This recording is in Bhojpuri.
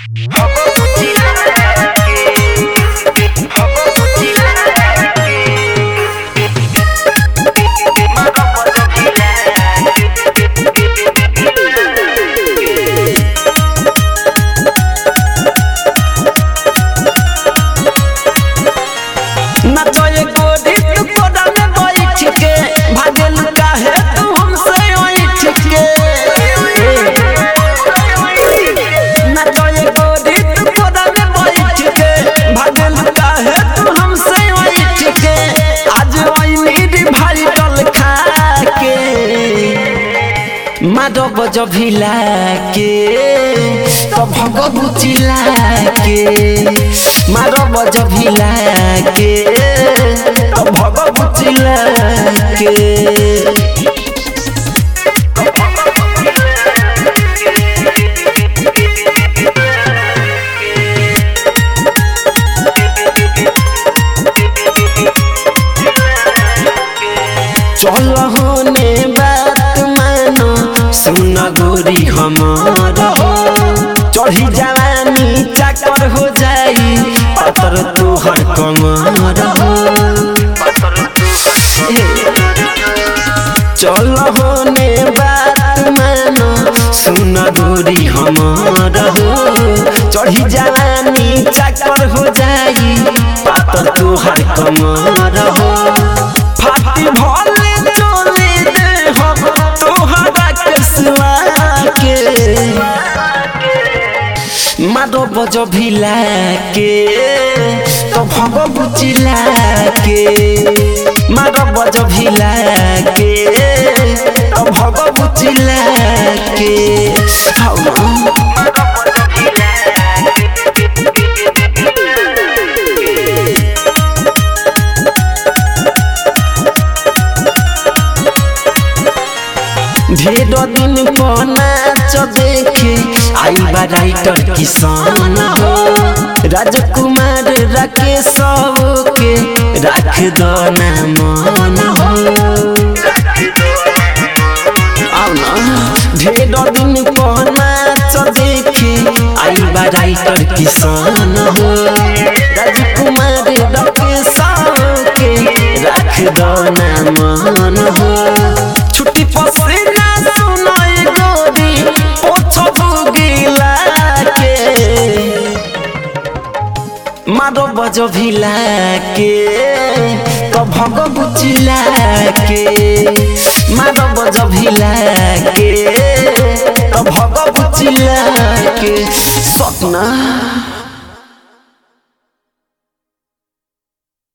नचोए गोरी तू कोडा में बैठ के भागल काहे तू हमसे ओइठ के नचोए गोरी तू कोडा में बैठ के भागल काहे तू हमसे ओइठ के आज ओइ नीड भाई कल खा के माधव बज भिला के तो भगवतीला के माधव बज भिला के तो भगवतीला के चल होने बात मानो सुन गोरी हमार हो चढ़ी जवानी चाकर हो जाई पतर तोहर कमर हो चल होने बात मानो सुन गोरी हमार हो चढ़ी जवानी चाकर हो जाई पतर तोहर कमर हो फाटी भले चले दे हम तोहरा के सिवा के मारो बज भिला के तो भग बुचिला के मारो बज भिला के तो भग बुचिला के हाउ ना ढेर दिन पर नाच देखे आई बा राइटर किसान हो राजकुमार राकेश के राख दो ना मन हो आओ ना ढेर दिन पर नाच देखे आई बा राइटर किसान हो राजकुमार राकेश के राख दो ना मन हो छुट्टी पसीना सुनाई गोरी पोछ भुगिला के मारो बज भिला के तो भग बुचिला के मारो बज भिला के तो भग बुचिला के सपना